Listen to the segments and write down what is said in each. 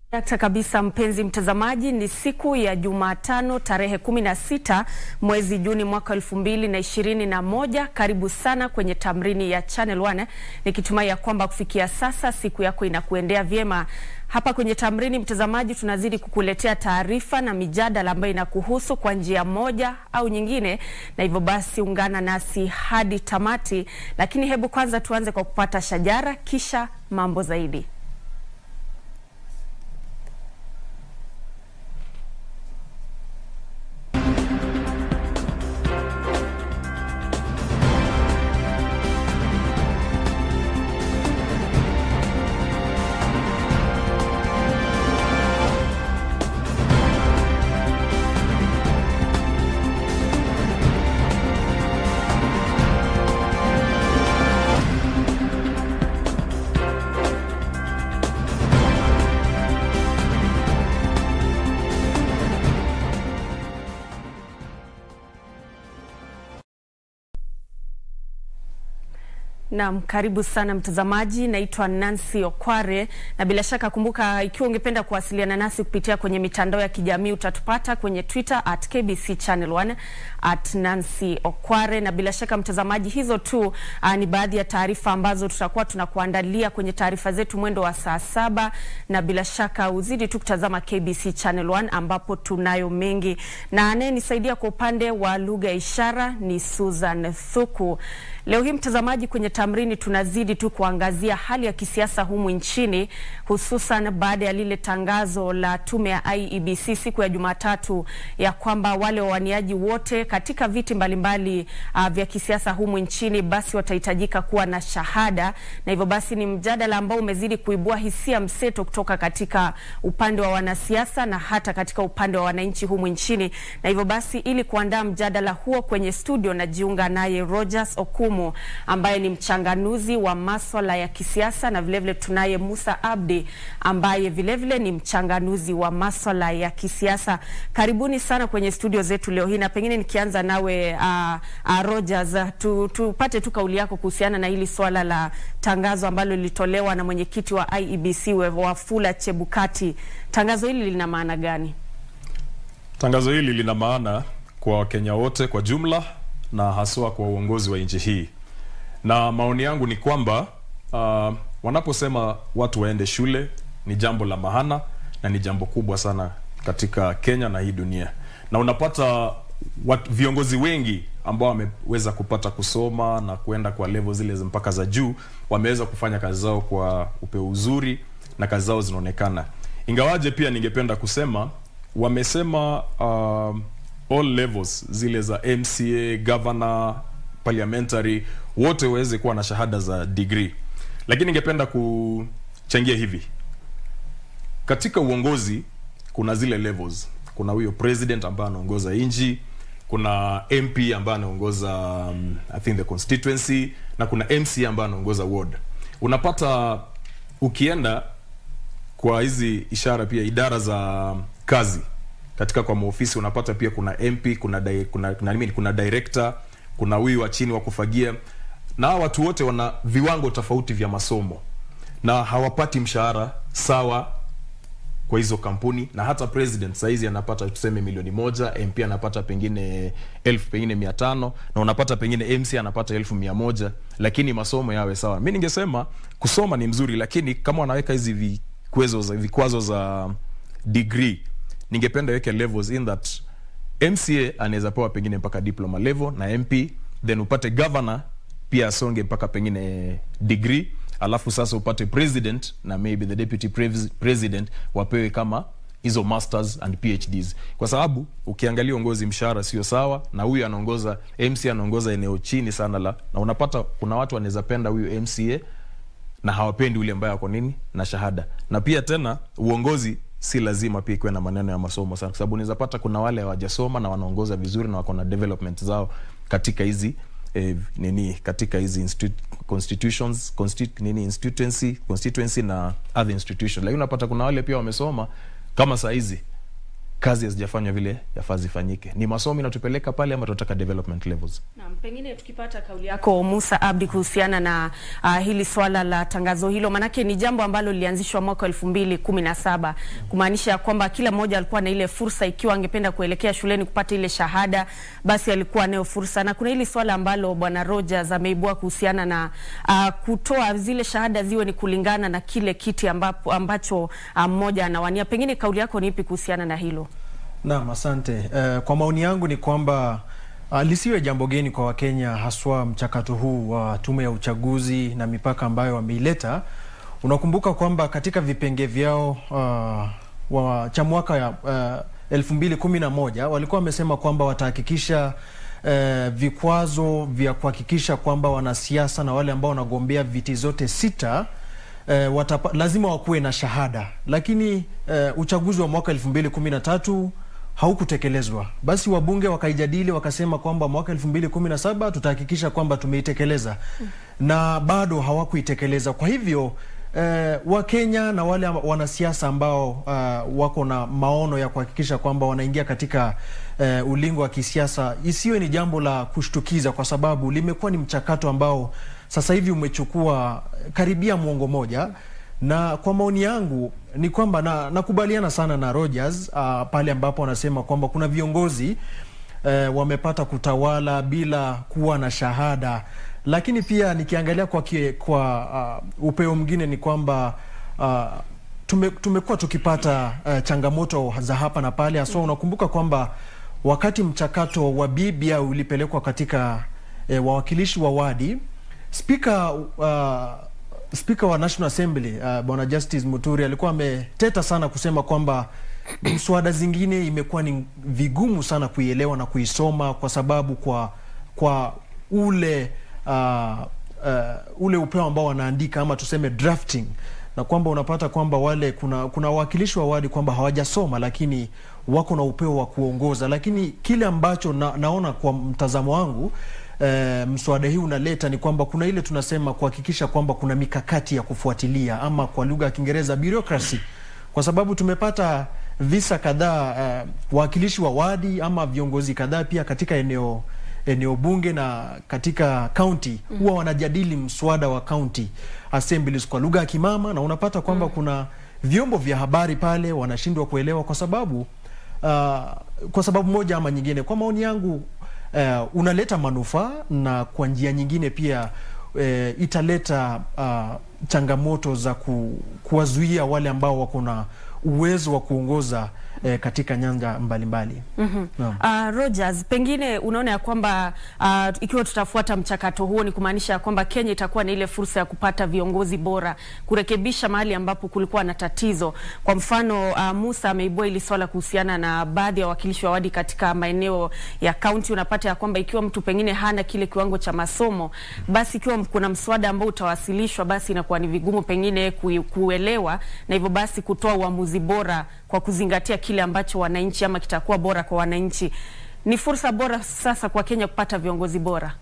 Dakta kabisa, mpenzi mtazamaji, ni siku ya Jumatano tarehe 16 mwezi Juni mwaka elfu mbili na ishirini na moja. Karibu sana kwenye tamrini ya Channel 1 nikitumai ya kwamba kufikia sasa siku yako inakuendea vyema. Hapa kwenye tamrini, mtazamaji, tunazidi kukuletea taarifa na mijadala ambayo inakuhusu kwa njia moja au nyingine, na hivyo basi ungana nasi hadi tamati. Lakini hebu kwanza tuanze kwa kupata shajara, kisha mambo zaidi. Naam, karibu sana mtazamaji. Naitwa Nancy Okware na bila shaka kumbuka, ikiwa ungependa kuwasiliana nasi kupitia kwenye mitandao ya kijamii utatupata kwenye Twitter at KBC Channel 1 at Nancy Okware. Na bila shaka mtazamaji, hizo tu uh, ni baadhi ya taarifa ambazo tutakuwa tunakuandalia kwenye taarifa zetu mwendo wa saa saba, na bila shaka uzidi tu kutazama KBC Channel 1 ambapo tunayo mengi, na anayenisaidia kwa upande wa lugha ya ishara ni Susan Thuku. Leo hii mtazamaji, kwenye tamrini tunazidi tu kuangazia hali ya kisiasa humu nchini, hususan baada ya lile tangazo la tume ya IEBC siku ya Jumatatu ya kwamba wale wawaniaji wote katika viti mbalimbali uh, vya kisiasa humu nchini basi watahitajika kuwa na shahada, na hivyo basi ni mjadala ambao umezidi kuibua hisia mseto kutoka katika upande wa wanasiasa na hata katika upande wa wananchi humu nchini, na hivyo basi ili kuandaa mjadala huo kwenye studio najiunga naye Rogers Okumu ambaye ni mchanganuzi wa maswala ya kisiasa na vilevile tunaye Musa Abdi ambaye vilevile ni mchanganuzi wa maswala ya kisiasa. Karibuni sana kwenye studio zetu leo hii, na pengine nikianza nawe uh, uh, Rogers, tu, tupate tu kauli yako kuhusiana na hili swala la tangazo ambalo lilitolewa na mwenyekiti wa IEBC Wafula Chebukati. Tangazo hili lina maana gani? Tangazo hili lina maana kwa Wakenya wote kwa jumla na haswa kwa uongozi wa nchi hii na maoni yangu ni kwamba uh, wanaposema watu waende shule ni jambo la maana na ni jambo kubwa sana katika Kenya na hii dunia, na unapata wat, viongozi wengi ambao wameweza kupata kusoma na kuenda kwa level zile mpaka za juu wameweza kufanya kazi zao kwa upeo uzuri na kazi zao zinaonekana, ingawaje pia ningependa kusema wamesema uh, all levels zile za MCA, governor, parliamentary wote waweze kuwa na shahada za degree, lakini ningependa kuchangia hivi. Katika uongozi kuna zile levels, kuna huyo president ambaye anaongoza nchi, kuna MP ambaye anaongoza um, I think the constituency na kuna MC ambaye anaongoza ward. Unapata ukienda kwa hizi ishara pia idara za kazi katika kwa maofisi unapata pia kuna MP, kuna di, kuna, kuna, kuna, kuna director kuna huyu wa chini wa kufagia, na hawa watu wote wana viwango tofauti vya masomo na hawapati mshahara sawa kwa hizo kampuni, na hata president saizi anapata tuseme milioni moja, MP anapata pengine elfu pengine mia tano na unapata pengine MC anapata elfu mia moja lakini masomo yawe sawa. Mi ningesema kusoma ni mzuri, lakini kama wanaweka hizi vikwazo za, vikwazo za degree, ningependa weke levels in that MCA anaweza pewa pengine mpaka diploma level na MP, then upate governor pia asonge mpaka pengine degree, alafu sasa upate president na maybe the deputy president wapewe kama hizo masters and PhDs, kwa sababu ukiangalia uongozi mshahara sio sawa, na huyu anaongoza MC anaongoza eneo chini sana la, na unapata kuna watu wanaweza penda huyu MCA na hawapendi ule ambaye ako nini na shahada, na pia tena uongozi si lazima pia ikiwe na maneno ya masomo sana, kwa sababu unaweza pata kuna wale hawajasoma na wanaongoza vizuri na wako na development zao katika hizi eh, nini katika hizi constitutions constitu, nini instituency constituency na other institutions, lakini unapata kuna wale pia wamesoma kama saa hizi kazi hazijafanywa vile yafaa zifanyike. Ni masomo inatupeleka pale ama tunataka development levels? Naam, pengine tukipata kauli yako Musa Abdi kuhusiana na uh, hili swala la tangazo hilo, manake ni jambo ambalo lilianzishwa mwaka elfu mbili kumi na saba kumaanisha kwamba kila mmoja alikuwa na ile fursa, ikiwa angependa kuelekea shuleni kupata ile shahada, basi alikuwa nayo fursa. Na kuna hili swala ambalo bwana Rogers ameibua kuhusiana na uh, kutoa zile shahada ziwe ni kulingana na kile kiti ambapo, ambacho uh, mmoja anawania. Pengine kauli yako ni ipi kuhusiana na hilo? Naam, asante. Uh, kwa maoni yangu ni kwamba uh, lisiwe jambo geni kwa Wakenya, haswa mchakato huu wa uh, tume ya uchaguzi na mipaka ambayo wameileta. Unakumbuka kwamba katika vipenge vyao uh, wa, cha mwaka ya uh, elfu mbili kumi na moja walikuwa wamesema kwamba watahakikisha uh, vikwazo vya kuhakikisha kwamba wanasiasa na wale ambao wanagombea viti zote sita uh, watapa, lazima wakuwe na shahada, lakini uh, uchaguzi wa mwaka elfu mbili kumi na tatu haukutekelezwa. Basi wabunge wakaijadili wakasema kwamba mwaka elfu mbili kumi na saba tutahakikisha kwamba tumeitekeleza mm. na bado hawakuitekeleza. Kwa hivyo eh, Wakenya na wale wanasiasa ambao uh, wako na maono ya kuhakikisha kwamba wanaingia katika uh, ulingo wa kisiasa, isiwe ni jambo la kushtukiza, kwa sababu limekuwa ni mchakato ambao sasa hivi umechukua karibia mwongo moja na kwa maoni yangu ni kwamba na nakubaliana sana na Rogers uh, pale ambapo wanasema kwamba kuna viongozi uh, wamepata kutawala bila kuwa na shahada, lakini pia nikiangalia kwa, kie, kwa uh, upeo mwingine ni kwamba uh, tume, tumekuwa tukipata uh, changamoto za hapa na pale hasa. Unakumbuka kwamba wakati mchakato wa BBI ulipelekwa katika uh, wawakilishi wa wadi, spika uh, Spika wa National Assembly uh, bwana Justice Muturi alikuwa ameteta sana kusema kwamba mswada zingine imekuwa ni vigumu sana kuielewa na kuisoma kwa sababu kwa kwa ule uh, uh, ule upeo ambao wanaandika ama tuseme drafting, na kwamba unapata kwamba wale kuna kuna wawakilishi wa wadi kwamba hawajasoma lakini wako na upeo wa kuongoza, lakini kile ambacho na, naona kwa mtazamo wangu E, mswada hii unaleta ni kwamba kuna ile tunasema kuhakikisha kwamba kuna mikakati ya kufuatilia ama kwa lugha ya Kiingereza bureaucracy, kwa sababu tumepata visa kadhaa e, wawakilishi wa wadi ama viongozi kadhaa pia katika eneo eneo bunge na katika kaunti huwa wanajadili mswada wa county assemblies kwa lugha ya kimama, na unapata kwamba mm. kuna vyombo vya habari pale wanashindwa kuelewa kwa sababu uh, kwa sababu moja ama nyingine. Kwa maoni yangu Uh, unaleta manufaa na kwa njia nyingine pia uh, italeta uh, changamoto za ku, kuwazuia wale ambao wako na uwezo wa kuongoza eh, katika nyanja mbalimbali. mm -hmm. Uh, Rogers, pengine unaona ya kwamba uh, ikiwa tutafuata mchakato huo ni kumaanisha ya kwamba Kenya itakuwa na ile fursa ya kupata viongozi bora, kurekebisha mahali ambapo kulikuwa na tatizo. Kwa mfano uh, Musa ameibua ili swala kuhusiana na baadhi ya wawakilishi wa wadi katika maeneo ya kaunti. Unapata ya kwamba ikiwa mtu pengine hana kile kiwango cha masomo, basi ikiwa kuna mswada ambao utawasilishwa, basi inakuwa ni vigumu pengine kuelewa, na hivyo basi kutoa uamuzi bora kwa kuzingatia kile ambacho wananchi ama kitakuwa bora kwa wananchi. Ni fursa bora sasa kwa Kenya kupata viongozi bora.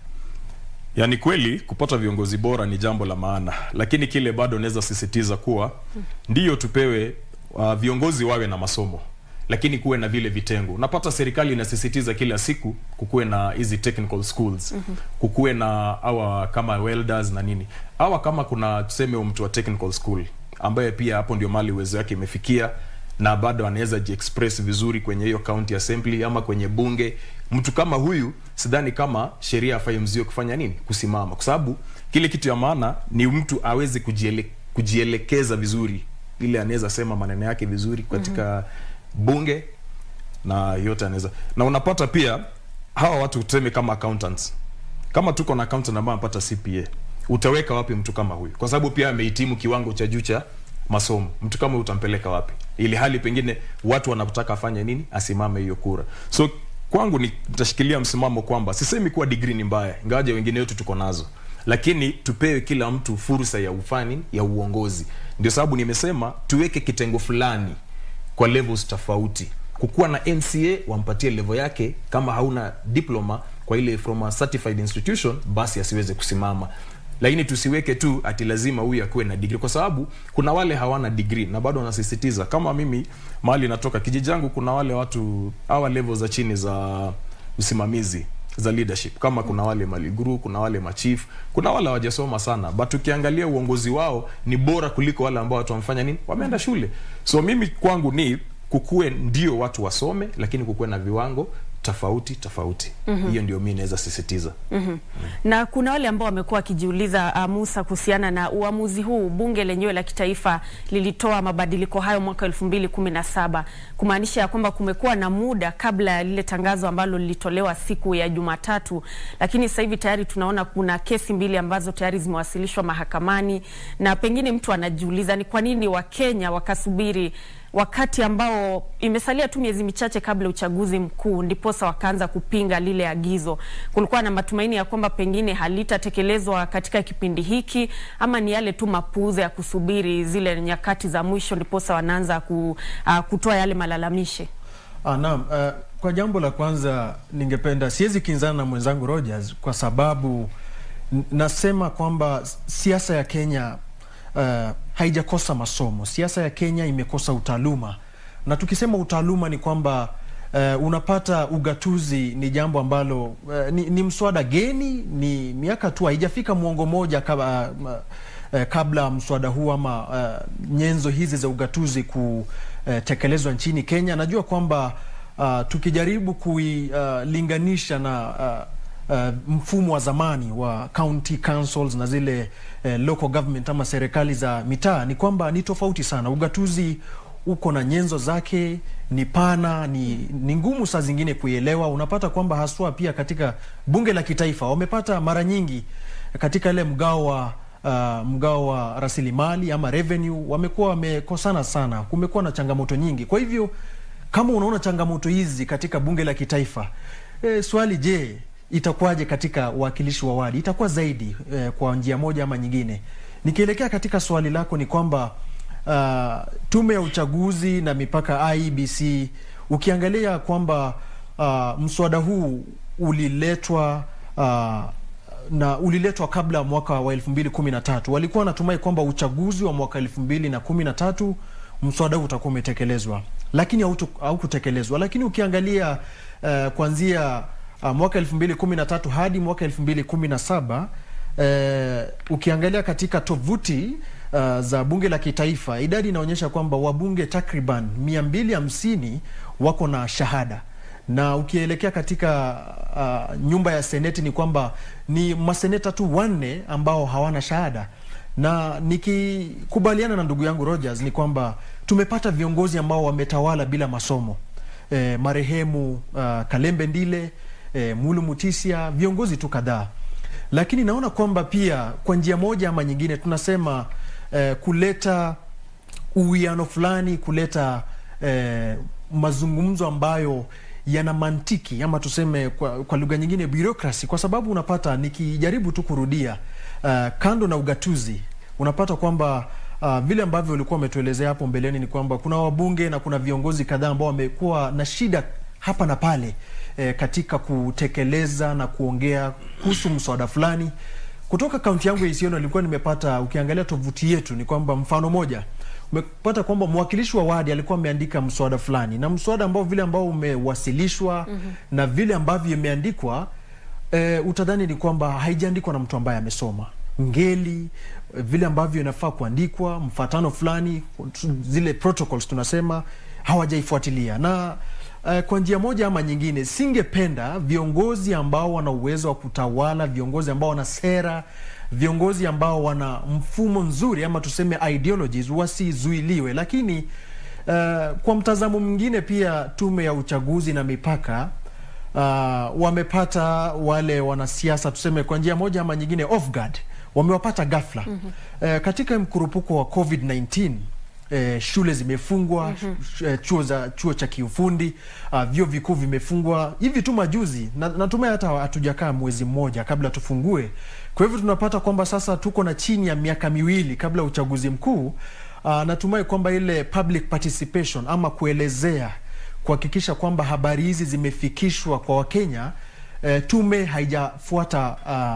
Yaani kweli kupata viongozi bora ni jambo la maana, lakini kile bado naweza sisitiza kuwa ndiyo tupewe uh, viongozi wawe na masomo, lakini kuwe na vile vitengo. Unapata serikali inasisitiza kila siku kukuwe na hizi technical schools mm -hmm. kukuwe na hawa kama welders na nini hawa, kama kuna tuseme mtu wa technical school ambaye pia hapo ndio mali uwezo wake imefikia na bado anaweza jiexpress vizuri kwenye hiyo county assembly ama kwenye bunge. Mtu kama huyu sidhani kama sheria afai mzio kufanya nini, kusimama, kwa sababu kile kitu ya maana ni mtu aweze kujiele, kujielekeza vizuri, ile anaweza sema maneno yake vizuri katika mm -hmm. bunge na yote anaweza, na unapata pia hawa watu tuseme kama accountants, kama tuko na accountant ambaye anapata CPA, utaweka wapi mtu kama huyu? Kwa sababu pia amehitimu kiwango cha juu cha masomo. Mtu kama utampeleka wapi, ili hali pengine watu wanataka afanye nini, asimame hiyo kura. So kwangu nitashikilia msimamo kwamba sisemi kuwa degree ni mbaya, ingawaje wengine wetu tuko nazo, lakini tupewe kila mtu fursa ya ufani ya uongozi. Ndio sababu nimesema tuweke kitengo fulani kwa levels tofauti. Kukuwa na NCA wampatie level yake, kama hauna diploma kwa ile from a certified institution, basi asiweze kusimama lakini tusiweke tu ati lazima huyu akuwe na degree kwa sababu kuna wale hawana degree na bado wanasisitiza kama mimi mahali natoka kijiji yangu kuna wale watu hawa level za chini za usimamizi za leadership kama kuna wale maliguru kuna wale machief kuna wale hawajasoma sana but ukiangalia uongozi wao ni bora kuliko wale ambao watu wamefanya nini wameenda shule so mimi kwangu ni kukue ndio watu wasome lakini kukuwe na viwango tofauti tofauti mm-hmm. hiyo ndio mi naweza sisitiza mm-hmm. na kuna wale ambao wamekuwa wakijiuliza uh, Musa kuhusiana na uamuzi huu. Bunge lenyewe la kitaifa lilitoa mabadiliko hayo mwaka elfu mbili kumi na saba kumaanisha ya kwamba kumekuwa na muda kabla ya lile tangazo ambalo lilitolewa siku ya Jumatatu, lakini sasa hivi tayari tunaona kuna kesi mbili ambazo tayari zimewasilishwa mahakamani, na pengine mtu anajiuliza ni kwa nini Wakenya wakasubiri wakati ambao imesalia tu miezi michache kabla ya uchaguzi mkuu, ndiposa wakaanza kupinga lile agizo. Kulikuwa na matumaini ya kwamba pengine halitatekelezwa katika kipindi hiki, ama ni yale tu mapuuza ya kusubiri zile nyakati za mwisho, ndiposa wanaanza ku, uh, kutoa yale malalamishi. Ah, naam. Uh, kwa jambo la kwanza ningependa, siwezi kinzana na mwenzangu Rogers kwa sababu n- nasema kwamba siasa ya Kenya uh, haijakosa masomo. Siasa ya Kenya imekosa utaaluma, na tukisema utaaluma ni kwamba uh, unapata ugatuzi ni jambo ambalo uh, ni, ni mswada geni, ni miaka tu haijafika mwongo moja kaba, uh, uh, kabla mswada huu ama uh, nyenzo hizi za ugatuzi kutekelezwa nchini Kenya. Najua kwamba uh, tukijaribu kuilinganisha uh, na uh, uh, mfumo wa zamani wa county councils na zile uh, local government ama serikali za mitaa ni kwamba ni tofauti sana. Ugatuzi uko na nyenzo zake, ni pana, ni, ni ngumu saa zingine kuielewa. Unapata kwamba haswa pia katika bunge la kitaifa wamepata mara nyingi katika ile mgao wa uh, mgao wa rasilimali ama revenue wamekuwa wamekosana sana, kumekuwa na changamoto nyingi. Kwa hivyo kama unaona changamoto hizi katika bunge la kitaifa e, swali je, itakuwaje katika uwakilishi wa wadi? Itakuwa zaidi e, kwa njia moja ama nyingine. Nikielekea katika swali lako ni kwamba uh, tume ya uchaguzi na mipaka IEBC, ukiangalia kwamba uh, mswada huu uliletwa uh, na uliletwa kabla ya mwaka wa 2013 walikuwa wanatumai kwamba uchaguzi wa mwaka 2013 mswada huu utakuwa umetekelezwa, lakini hautu- haukutekelezwa. Lakini ukiangalia uh, kuanzia uh, mwaka 2013 hadi mwaka 2017 uh, ukiangalia katika tovuti uh, za bunge la kitaifa, idadi inaonyesha kwamba wabunge takriban 250 wako na shahada na ukielekea katika uh, nyumba ya seneti ni kwamba ni maseneta tu wanne ambao hawana shahada, na nikikubaliana na ndugu yangu Rogers ni kwamba tumepata viongozi ambao wametawala bila masomo e, marehemu uh, Kalembe Ndile e, Mulu Mutisia, viongozi tu kadhaa, lakini naona kwamba pia kwa njia moja ama nyingine tunasema eh, kuleta uwiano fulani, kuleta eh, mazungumzo ambayo yana mantiki ama tuseme kwa, kwa lugha nyingine bureaucracy, kwa sababu unapata nikijaribu tu kurudia uh, kando na ugatuzi unapata kwamba uh, vile ambavyo ulikuwa umetuelezea hapo mbeleni ni kwamba kuna wabunge na kuna viongozi kadhaa ambao wamekuwa na shida hapa na pale eh, katika kutekeleza na kuongea kuhusu mswada fulani kutoka kaunti yangu ya Isiolo. Nilikuwa nimepata, ukiangalia tovuti yetu ni kwamba mfano moja umepata kwamba mwakilishi wa wadi alikuwa ameandika mswada fulani, na mswada ambao vile ambao umewasilishwa mm-hmm. na vile ambavyo imeandikwa e, utadhani ni kwamba haijaandikwa na mtu ambaye amesoma ngeli eh, vile ambavyo inafaa kuandikwa, mfatano fulani, zile protocols tunasema hawajaifuatilia na uh, kwa njia moja ama nyingine, singependa viongozi ambao wana uwezo wa kutawala, viongozi ambao wana sera, viongozi ambao wana mfumo nzuri ama tuseme ideologies wasizuiliwe. Lakini uh, kwa mtazamo mwingine pia tume ya uchaguzi na mipaka uh, wamepata wale wanasiasa tuseme kwa njia moja ama nyingine off guard, wamewapata ghafla mm-hmm. uh, katika mkurupuko wa COVID-19 Eh, shule zimefungwa mm-hmm. chuo za chuo cha kiufundi uh, vyuo vikuu vimefungwa hivi tu majuzi, na natumai hata hatujakaa mwezi mmoja kabla tufungue. Kwa hivyo tunapata kwamba sasa tuko na chini ya miaka miwili kabla ya uchaguzi mkuu. Uh, natumai kwamba ile public participation ama kuelezea, kuhakikisha kwamba habari hizi zimefikishwa kwa Wakenya, eh, tume haijafuata uh,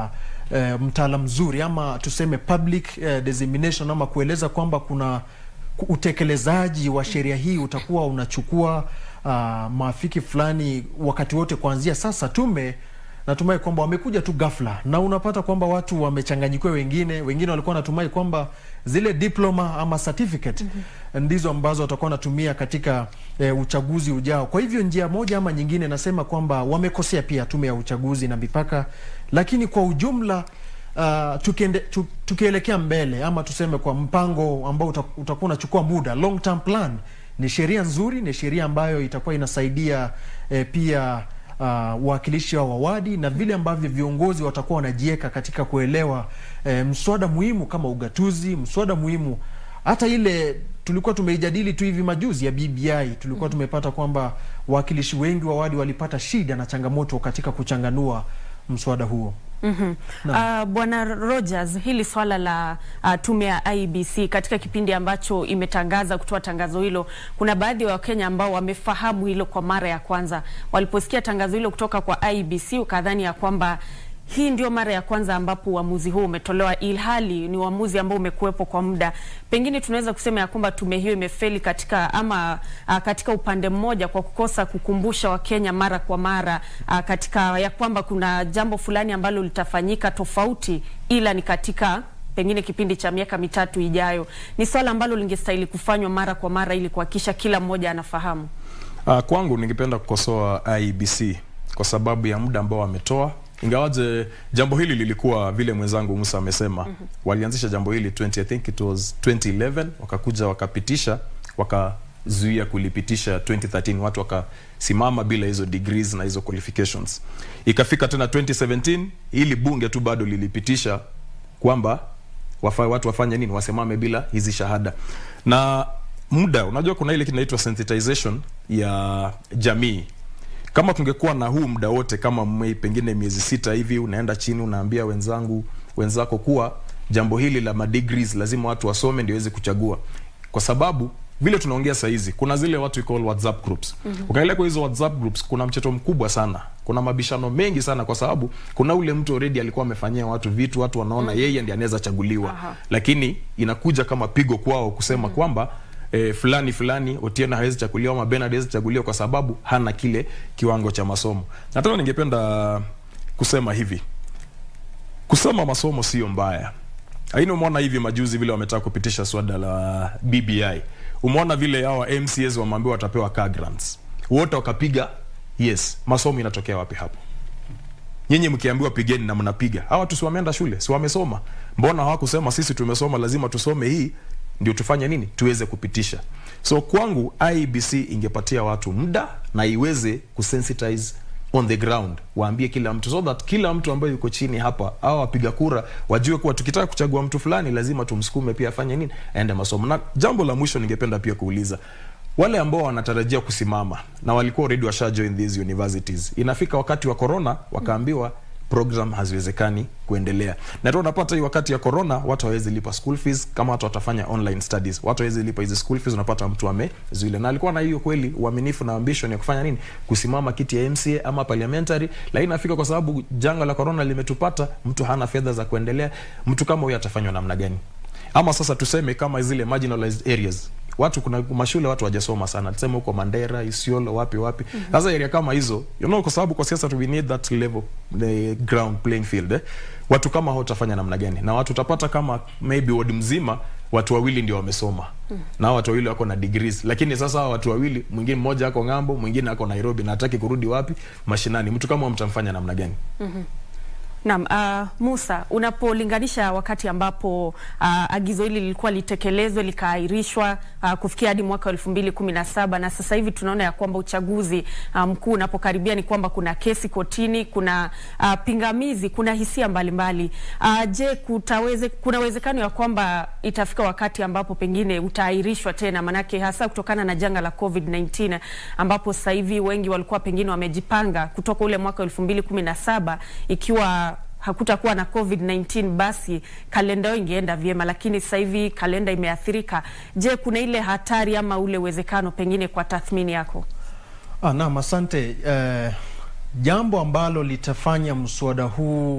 eh, mtaala mzuri ama tuseme public eh, dissemination ama kueleza kwamba kuna ku- utekelezaji wa sheria hii utakuwa unachukua uh, maafiki fulani wakati wote kuanzia sasa. Tume natumai kwamba wamekuja tu ghafla, na unapata kwamba watu wamechanganyikiwa, wengine wengine walikuwa wanatumai kwamba zile diploma ama certificate ndizo ambazo watakuwa wanatumia katika e, uchaguzi ujao. Kwa hivyo njia moja ama nyingine, nasema kwamba wamekosea pia tume ya uchaguzi na mipaka, lakini kwa ujumla uh, tukiende, tu, tukielekea mbele ama tuseme kwa mpango ambao uta- utakuwa unachukua muda, long term plan, ni sheria nzuri, ni sheria ambayo itakuwa inasaidia eh, pia uh, wawakilishi wa wawadi na vile ambavyo viongozi watakuwa wanajiweka katika kuelewa eh, mswada muhimu kama ugatuzi, mswada muhimu hata ile tulikuwa tumeijadili tu hivi majuzi ya BBI, tulikuwa tumepata kwamba wawakilishi wengi wa wadi walipata shida na changamoto katika kuchanganua mswada huo. Mhm. Uh, Bwana Rogers, hili swala la uh, tume ya IEBC katika kipindi ambacho imetangaza kutoa tangazo hilo, kuna baadhi ya Wakenya ambao wamefahamu hilo kwa mara ya kwanza. Waliposikia tangazo hilo kutoka kwa IEBC ukadhani ya kwamba hii ndio mara ya kwanza ambapo uamuzi huu umetolewa, ilhali ni uamuzi ambao umekuwepo kwa muda. Pengine tunaweza kusema ya kwamba tume hiyo imefeli katika ama uh, katika upande mmoja kwa kukosa kukumbusha Wakenya mara kwa mara uh, katika ya kwamba kuna jambo fulani ambalo litafanyika tofauti, ila ni katika pengine kipindi cha miaka mitatu ijayo. Ni swala ambalo lingestahili kufanywa mara kwa mara ili kuhakikisha kila mmoja anafahamu. Uh, kwangu ningependa kukosoa IEBC kwa sababu ya muda ambao wametoa, ingawaje jambo hili lilikuwa vile mwenzangu Musa amesema, mm -hmm. walianzisha jambo hili 20, I think it was 2011 wakakuja wakapitisha wakazuia kulipitisha 2013, watu wakasimama bila hizo degrees na hizo qualifications. Ikafika tena 2017 ili bunge tu bado lilipitisha kwamba wafa, watu wafanye nini, wasimame bila hizi shahada na muda. Unajua kuna ile kinaitwa sensitization ya jamii. Kama tungekuwa na huu muda wote kama mwe, pengine miezi sita hivi, unaenda chini unaambia wenzangu wenzako kuwa jambo hili la madegrees lazima watu wasome ndio waweze kuchagua, kwa sababu vile tunaongea saa hizi kuna zile watu we call WhatsApp groups. Mm -hmm. Ukaelekea kwa hizo WhatsApp groups kuna mcheto mkubwa sana. Kuna mabishano mengi sana kwa sababu kuna ule mtu already alikuwa amefanyia watu vitu, watu wanaona mm -hmm. yeye ndiye anaweza chaguliwa. Aha. Lakini inakuja kama pigo kwao kusema mm -hmm. kwamba eh, fulani fulani Otieno hawezi chaguliwa ama Bernard hawezi chaguliwa kwa sababu hana kile kiwango cha masomo. Na tena ningependa kusema hivi. Kusoma masomo sio mbaya. Aini umeona hivi majuzi vile wametaka kupitisha swada la BBI. Umeona vile hawa MCAs wameambiwa watapewa car grants. Wote wakapiga yes. Masomo inatokea wapi hapo? Nyinyi mkiambiwa pigeni na mnapiga. Hawa tu si wameenda shule, si wamesoma. Mbona hawakusema sisi tumesoma lazima tusome hii ndio tufanye nini? Tuweze kupitisha. So kwangu IEBC ingepatia watu muda na iweze kusensitize on the ground, waambie kila mtu so that kila mtu ambaye yuko chini hapa au wapiga kura wajue kuwa tukitaka kuchagua mtu fulani lazima tumsukume pia afanye nini, aende masomo. Na jambo la mwisho ningependa pia kuuliza wale ambao wanatarajia kusimama na walikuwa already washa join these universities, inafika wakati wa corona wakaambiwa program haziwezekani kuendelea, na ndio unapata hii wakati ya corona watu hawezi lipa school fees. Kama watu watafanya online studies, watu hawezi lipa hizi school fees, unapata mtu amezuile, na alikuwa na hiyo kweli uaminifu na ambition ya kufanya nini, kusimama kiti ya MCA ama parliamentary, lakini inafika kwa sababu janga la corona limetupata, mtu hana fedha za kuendelea. Mtu kama huyo atafanywa namna gani? Ama sasa tuseme kama zile marginalized areas watu kuna mashule watu wajasoma sana, tuseme huko Mandera, Isiolo, wapi wapi. Sasa mm -hmm. area kama hizo you know, kwa sababu kwa siasa we need that level the ground playing field eh. Watu kama hao utafanya namna gani? Na watu utapata kama maybe ward mzima watu wawili ndio wamesoma mm. na watu wawili wako na degrees, lakini sasa hao watu wawili, mwingine mmoja ako ng'ambo, mwingine ako Nairobi na hataki kurudi wapi mashinani. Mtu kama mtamfanya namna gani? mm -hmm. Naam, uh, Musa, unapolinganisha wakati ambapo uh, agizo hili lilikuwa litekelezwe likaahirishwa uh, kufikia hadi mwaka elfu mbili kumi na saba na sasa hivi tunaona ya kwamba uchaguzi mkuu um, unapokaribia ni kwamba kuna kesi kotini, kuna uh, pingamizi, kuna hisia mbalimbali mbali. Uh, je, kutaweze, kuna uwezekano ya kwamba itafika wakati ambapo pengine utaahirishwa tena, manake hasa kutokana na janga la COVID-19 ambapo sasa hivi wengi walikuwa pengine wamejipanga kutoka ule mwaka elfu mbili kumi na saba ikiwa hakutakuwa na COVID-19 basi kalenda yao ingeenda vyema, lakini sasa hivi kalenda imeathirika. Je, kuna ile hatari ama ule uwezekano pengine kwa tathmini yako? Ah, naam, asante. Eh, jambo ambalo litafanya mswada huu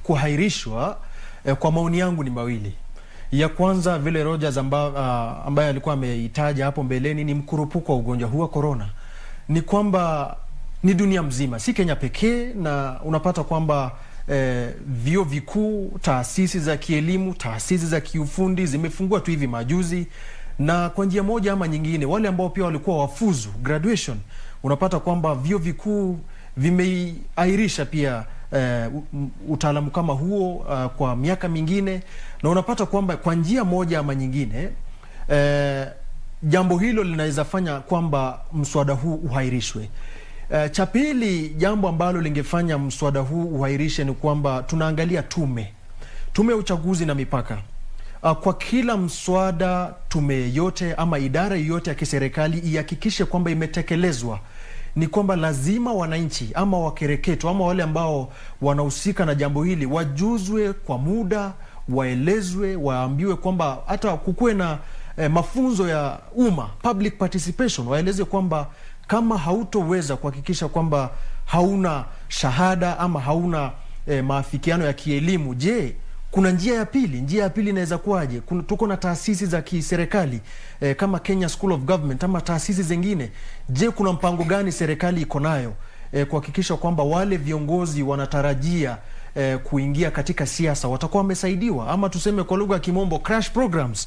kuhairishwa eh, kwa maoni yangu ni mawili. Ya kwanza vile Rogers amba, uh, ambaye alikuwa ameitaja hapo mbeleni ni mkurupuko wa ugonjwa huu wa corona, ni kwamba ni dunia mzima, si Kenya pekee, na unapata kwamba eh, vyuo vikuu, taasisi za kielimu, taasisi za kiufundi zimefungua tu hivi majuzi, na kwa njia moja ama nyingine, wale ambao pia walikuwa wafuzu graduation, unapata kwamba vyuo vikuu vimeiairisha pia eh, utaalamu kama huo uh, kwa miaka mingine, na unapata kwamba kwa njia moja ama nyingine eh, jambo hilo linaweza fanya kwamba mswada huu uhairishwe. Uh, cha pili, jambo ambalo lingefanya mswada huu uhairishe ni kwamba tunaangalia tume tume ya uchaguzi na mipaka. Uh, kwa kila mswada, tume yote ama idara yoyote ya kiserikali ihakikishe kwamba imetekelezwa ni kwamba lazima wananchi ama wakereketwa ama wale ambao wanahusika na jambo hili wajuzwe kwa muda, waelezwe, waambiwe kwamba hata kukuwe na eh, mafunzo ya umma public participation, waeleze kwamba kama hautoweza kuhakikisha kwamba hauna shahada ama hauna eh, maafikiano ya kielimu, je, kuna njia ya pili? Njia ya pili inaweza kuwaje? Tuko na taasisi za kiserikali eh, kama Kenya School of Government ama taasisi zingine. Je, kuna mpango gani serikali iko nayo eh, kuhakikisha kwamba wale viongozi wanatarajia eh, kuingia katika siasa watakuwa wamesaidiwa, ama tuseme kwa lugha ya kimombo crash programs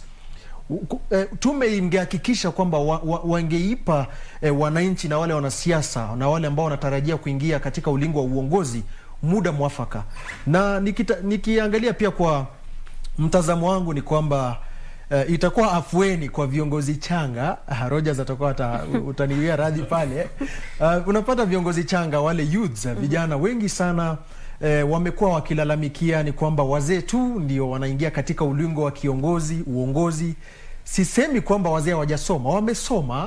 tume ingehakikisha kwamba wa, wa, wangeipa eh, wananchi na wale wanasiasa na wale ambao wanatarajia kuingia katika ulingo wa uongozi muda mwafaka. Na nikita, nikiangalia pia kwa mtazamo wangu ni kwamba uh, itakuwa afueni kwa viongozi changa. Uh, Rogers atakuwa utaniwia radhi pale. Uh, unapata viongozi changa wale youths, vijana wengi sana eh, wamekuwa wakilalamikia ni kwamba wazee tu ndio wanaingia katika ulingo wa kiongozi uongozi. Sisemi kwamba wazee hawajasoma, wamesoma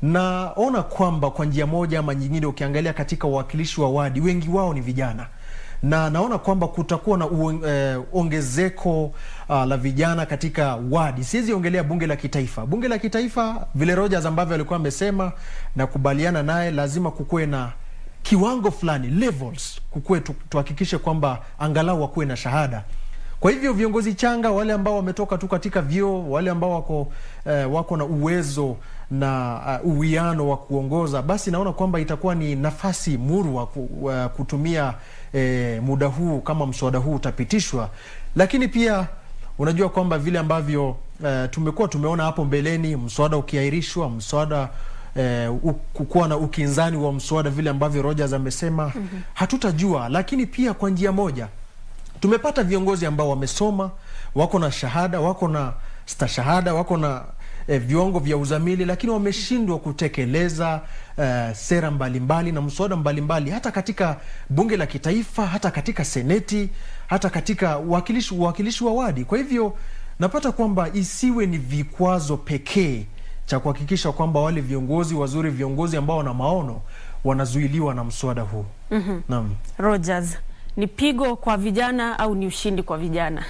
naona kwamba kwa njia moja ama nyingine, ukiangalia katika uwakilishi wa wadi, wengi wao ni vijana na naona kwamba kutakuwa na uong, eh, ongezeko uh, la vijana katika wadi. Siwezi ongelea bunge la kitaifa. Bunge la kitaifa vile Rogers ambavyo alikuwa amesema na kubaliana naye, lazima kukuwe na kiwango fulani levels, kukuwe tuhakikishe kwamba angalau wakuwe na shahada. Kwa hivyo viongozi changa, wale ambao wametoka tu katika vyuo, wale ambao wako eh, wako na uwezo na uh, uwiano wa kuongoza, basi naona kwamba itakuwa ni nafasi murwa ku, uh, kutumia eh, muda huu kama mswada huu utapitishwa. Lakini pia unajua kwamba vile ambavyo uh, tumekuwa tumeona hapo mbeleni, mswada ukiahirishwa, mswada eh, kukuwa na ukinzani wa mswada vile ambavyo Rogers amesema, mm -hmm. hatutajua. Lakini pia kwa njia moja tumepata viongozi ambao wamesoma, wako na shahada, wako na stashahada, wako na eh, viwango vya uzamili, lakini wameshindwa kutekeleza eh, sera mbalimbali mbali na mswada mbalimbali, hata katika bunge la kitaifa, hata katika seneti, hata katika uwakilishi uwakilishi wa wadi. Kwa hivyo napata kwamba isiwe ni vikwazo pekee cha kuhakikisha kwamba wale viongozi wazuri, viongozi ambao wana maono wanazuiliwa na mswada huu. mm -hmm. Naam. Rogers, ni pigo kwa vijana au ni ushindi kwa vijana?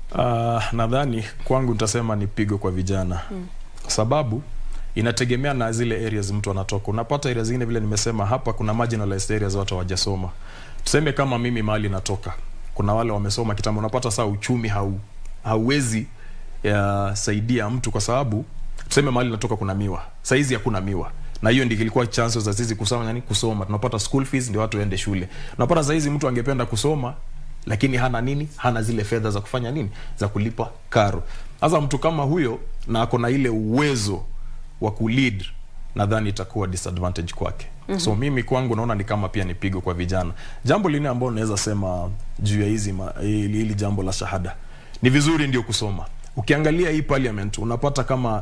Uh, nadhani kwangu nitasema ni pigo kwa vijana mm. kwa sababu inategemea na zile areas mtu anatoka. Unapata areas zingine vile nimesema hapa, kuna marginalized areas watu hawajasoma. Tuseme kama mimi mahali natoka, kuna wale wamesoma kitambo, unapata saa uchumi hau hauwezi ya saidia mtu kwa sababu tuseme mahali natoka kuna miwa, saizi hakuna miwa na hiyo ndio ilikuwa chances za sisi kusoma nani kusoma. Tunapata school fees ndio watu waende shule. Unapata saizi mtu angependa kusoma lakini hana nini? Hana zile fedha za kufanya nini? Za kulipa karo. Sasa mtu kama huyo na ako na ile uwezo wa kulead, nadhani itakuwa disadvantage kwake. Mm -hmm. So mimi kwangu naona ni kama pia ni pigo kwa vijana. Jambo lingine ambalo naweza sema juu ya hizi hili jambo la shahada. Ni vizuri ndio kusoma. Ukiangalia hii parliament unapata kama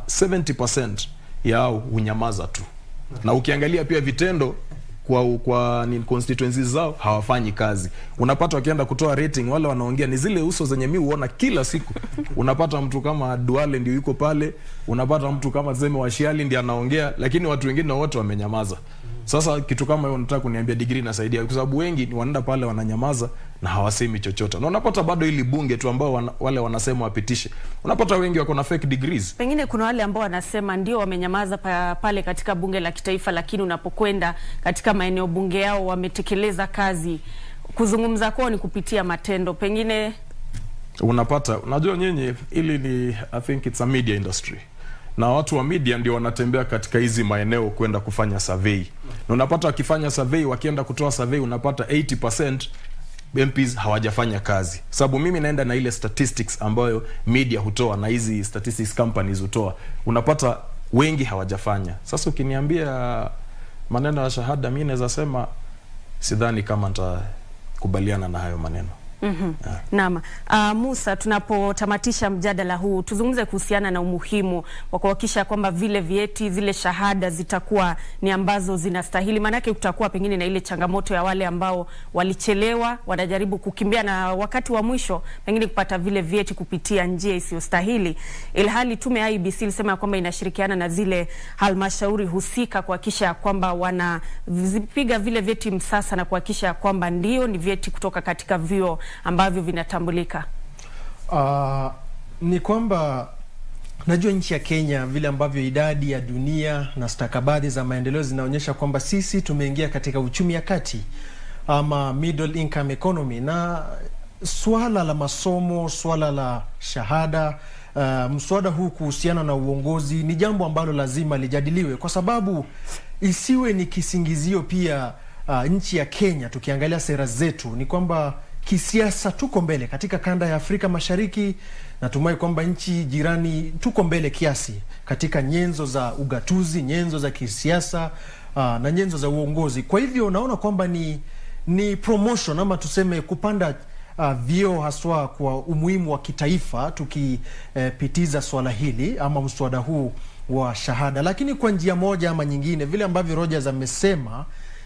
70% yao hunyamaza tu. Na ukiangalia pia vitendo kwa kwa ni constituencies zao hawafanyi kazi. Unapata wakienda kutoa rating, wale wanaongea ni zile uso zenye mimi huona kila siku. Unapata mtu kama Duale ndio yuko pale, unapata mtu kama Zeme Washiali ndiye anaongea, lakini watu wengine wote wamenyamaza. Sasa kitu kama hiyo nataka kuniambia degree inasaidia, kwa sababu wengi ni wanaenda pale wananyamaza na hawasemi chochote, na unapata bado ili bunge tu ambao wana, wale wanasema wapitishe, unapata wengi wako na fake degrees. Pengine kuna wale ambao wanasema ndio wamenyamaza pa, pale katika bunge la kitaifa, lakini unapokwenda katika maeneo bunge yao wametekeleza kazi kuzungumza kwao ni kupitia matendo, pengine unapata unajua nyinyi ili ni i think it's a media industry na watu wa media ndio wanatembea katika hizi maeneo kwenda kufanya survey na unapata wakifanya survey wakienda kutoa survey unapata 80% MPs hawajafanya kazi sababu mimi naenda na ile statistics ambayo media hutoa na hizi statistics companies hutoa unapata wengi hawajafanya sasa ukiniambia maneno ya shahada mi naweza sema sidhani kama nitakubaliana na hayo maneno Naam. Uh, Musa, tunapotamatisha mjadala huu tuzungumze kuhusiana na umuhimu wa kuhakikisha kwamba vile vyeti zile shahada zitakuwa ni ambazo zinastahili, maanake kutakuwa pengine na ile changamoto ya wale ambao walichelewa, wanajaribu kukimbia na wakati wa mwisho pengine kupata vile vyeti kupitia njia isiyostahili, ilhali tume ya IEBC ilisema ya kwamba inashirikiana na zile halmashauri husika kuhakikisha ya kwamba wanavipiga vile vyeti msasa na kuhakikisha ya kwamba ndio ni vyeti kutoka katika vyuo ambavyo vinatambulika. Uh, ni kwamba najua nchi ya Kenya vile ambavyo idadi ya dunia na stakabadhi za maendeleo zinaonyesha kwamba sisi tumeingia katika uchumi ya kati ama middle income economy, na swala la masomo, swala la shahada uh, mswada huu kuhusiana na uongozi ni jambo ambalo lazima lijadiliwe, kwa sababu isiwe ni kisingizio pia. Uh, nchi ya Kenya tukiangalia sera zetu ni kwamba kisiasa tuko mbele katika kanda ya Afrika Mashariki. Natumai kwamba nchi jirani tuko mbele kiasi katika nyenzo za ugatuzi, nyenzo za kisiasa uh, na nyenzo za uongozi. Kwa hivyo naona kwamba ni ni promotion ama tuseme kupanda uh, vyeo haswa kwa umuhimu wa kitaifa tukipitiza uh, swala hili ama mswada huu wa shahada, lakini kwa njia moja ama nyingine, vile ambavyo Rogers amesema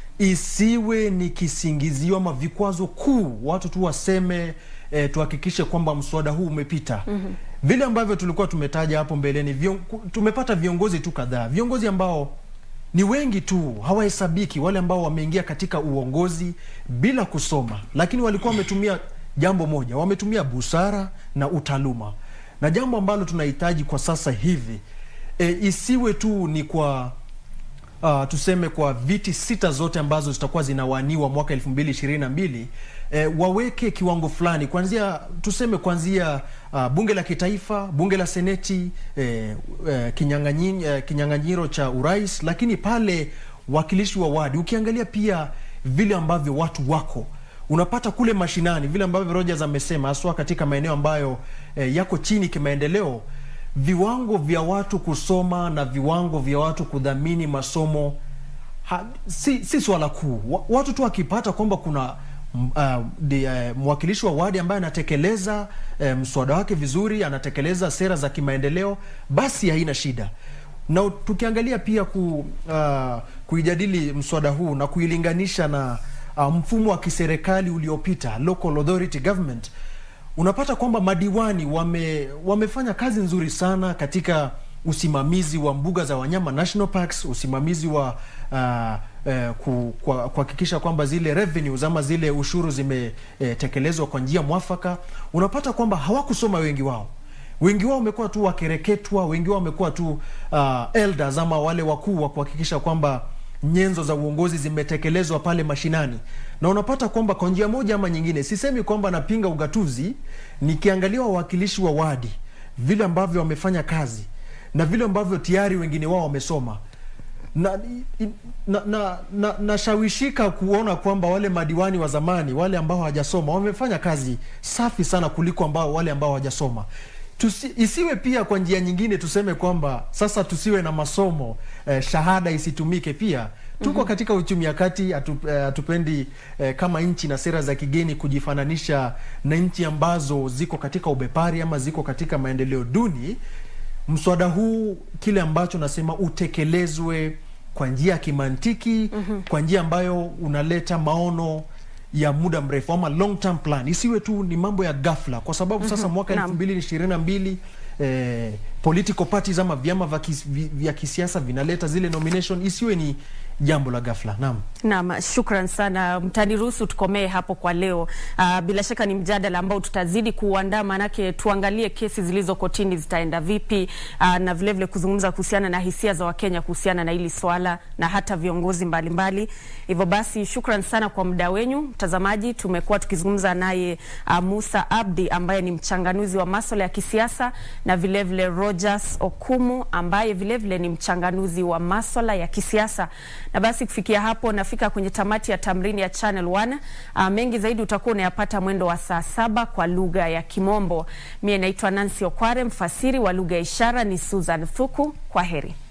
isiwe ni kisingizio ama vikwazo kuu, watu tu waseme e, tuhakikishe kwamba mswada huu umepita. mm -hmm. Vile ambavyo tulikuwa tumetaja hapo mbeleni, vion, tumepata viongozi tu kadhaa, viongozi ambao ni wengi tu, hawahesabiki, wale ambao wameingia katika uongozi bila kusoma, lakini walikuwa wametumia jambo moja, wametumia busara na utaaluma, na jambo ambalo tunahitaji kwa sasa hivi e, isiwe tu ni kwa Uh, tuseme kwa viti sita zote ambazo zitakuwa zinawaniwa mwaka elfu mbili ishirini na mbili eh, waweke kiwango fulani kuanzia tuseme kuanzia uh, bunge la kitaifa, bunge la seneti, eh, eh, kinyang'anyi, eh, kinyang'anyiro cha urais, lakini pale wakilishi wa wadi, ukiangalia pia vile ambavyo watu wako unapata kule mashinani, vile ambavyo Rogers amesema, haswa katika maeneo ambayo eh, yako chini kimaendeleo viwango vya watu kusoma na viwango vya watu kudhamini masomo ha, si, si swala kuu. Watu tu wakipata kwamba kuna uh, de, uh, mwakilishi wa wadi ambaye anatekeleza uh, mswada wake vizuri, anatekeleza sera za kimaendeleo, basi haina shida. Na tukiangalia pia ku, uh, kuijadili mswada huu na kuilinganisha na uh, mfumo wa kiserikali uliopita, local authority government unapata kwamba madiwani wame, wamefanya kazi nzuri sana katika usimamizi wa mbuga za wanyama national parks, usimamizi wa uh, uh, kuhakikisha kwamba zile revenues ama zile ushuru zimetekelezwa uh, kwa njia mwafaka. Unapata kwamba hawakusoma wengi wao, wengi wao wamekuwa tu wakereketwa, wengi wao wamekuwa tu uh, elders ama wale wakuu wa kuhakikisha kwamba nyenzo za uongozi zimetekelezwa pale mashinani, na unapata kwamba kwa njia moja ama nyingine, sisemi kwamba napinga ugatuzi, nikiangalia wawakilishi wa wadi vile ambavyo wamefanya kazi na vile ambavyo tayari wengine wao wamesoma na nashawishika na, na, na kuona kwamba wale madiwani wa zamani wale ambao hawajasoma wamefanya kazi safi sana kuliko ambao wale ambao hawajasoma. Tusi, isiwe pia kwa njia nyingine tuseme kwamba sasa tusiwe na masomo eh, shahada isitumike pia. Tuko mm -hmm. katika uchumi ya kati, hatupendi eh, eh, kama nchi na sera za kigeni kujifananisha na nchi ambazo ziko katika ubepari ama ziko katika maendeleo duni. Mswada huu kile ambacho nasema utekelezwe kwa njia ya kimantiki mm -hmm. kwa njia ambayo unaleta maono ya muda mrefu ama long term plan, isiwe tu ni mambo ya ghafla, kwa sababu sasa mwaka elfu mbili ishirini na mbili eh, political parties ama vyama vya kisiasa vinaleta zile nomination, isiwe ni jambo la ghafla. Naam. Naam, shukran sana. Mtaniruhusu tukomee hapo kwa leo. Uh, bila shaka ni mjadala ambao tutazidi kuuandaa, maanake tuangalie kesi zilizo kotini zitaenda vipi, uh, na vilevile vile kuzungumza kuhusiana na hisia za Wakenya kuhusiana na hili swala na hata viongozi mbalimbali. Hivyo basi, shukran sana kwa muda wenyu mtazamaji. Tumekuwa tukizungumza naye uh, Musa Abdi ambaye ni mchanganuzi wa masuala ya kisiasa na vilevile vile Rogers Okumu ambaye vilevile vile ni mchanganuzi wa masuala ya kisiasa. Na basi kufikia hapo nafika kwenye tamati ya tamrini ya Channel One. Uh, mengi zaidi utakuwa unayapata mwendo wa saa saba kwa lugha ya Kimombo. Mie naitwa Nancy Okware, mfasiri wa lugha ya ishara ni Susan Thuku. Kwa heri.